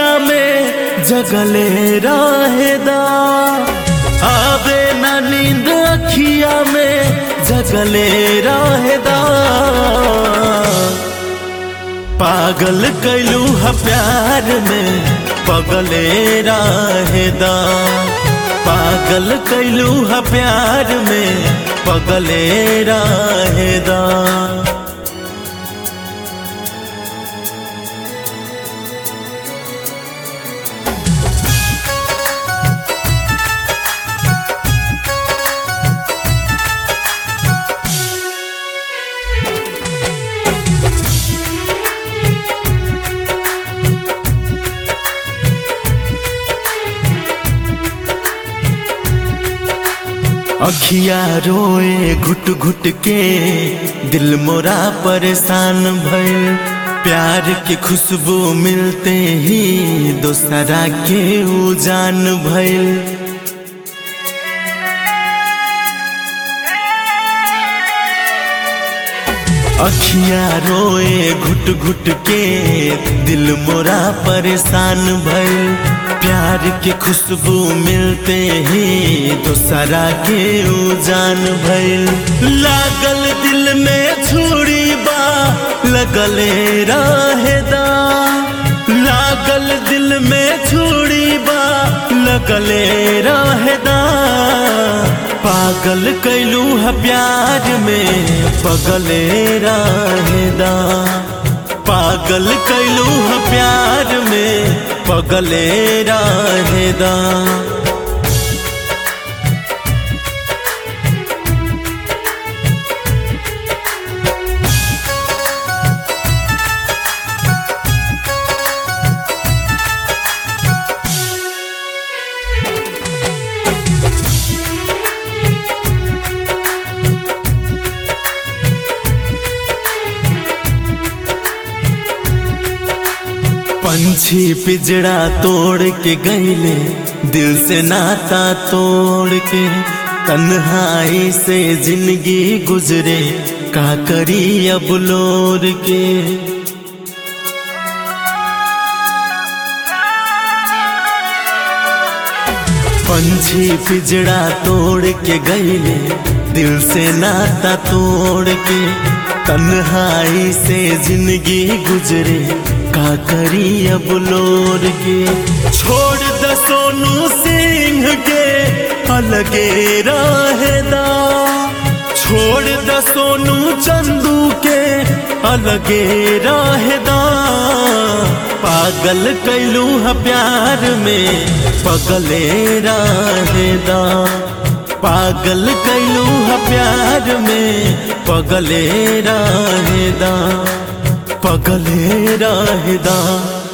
में जगले रहेदा आवे न नींद अखिया में जगले रहेदा पागल कैलू ह प्यार में पगले रहेदा पागल कैलू ह प्यार में पगले रहेदा अखिया रोए घुट घुट के दिल मोरा परेशान भइल प्यार के खुशबू मिलते ही दोसरा के उजान भइल अखिया रोए घुट घुट के दिल मोरा परेशान भइल प्यार के खुशबू मिलते ही दोसरा के उजान भइल लागल दिल में छुरी बा लगले रहेदा लागल दिल में छुरी बा लगले रहेदा पागल कैलू है प्यार में पगले रहेदा पागल कैलू है प्यार में पगले रहेदा पंछी पिजड़ा तोड़ के गईले दिल से नाता तोड़ के तन्हाई से जिंदगी गुजरे का करी अब लोर के पंछी पिजड़ा तोड़ के गईले दिल से नाता तोड़ के तन्हाई से जिंदगी गुजरे का करी अब लोर के छोड़ द सोनू सिंह के अलगे रहेदा छोड़ द सोनू चंदू के अलगे रहेदा पागल कैलू है प्यार में पगले रहेदा पागल कैलू है प्यार में पगले रहेदा पगले रहेदा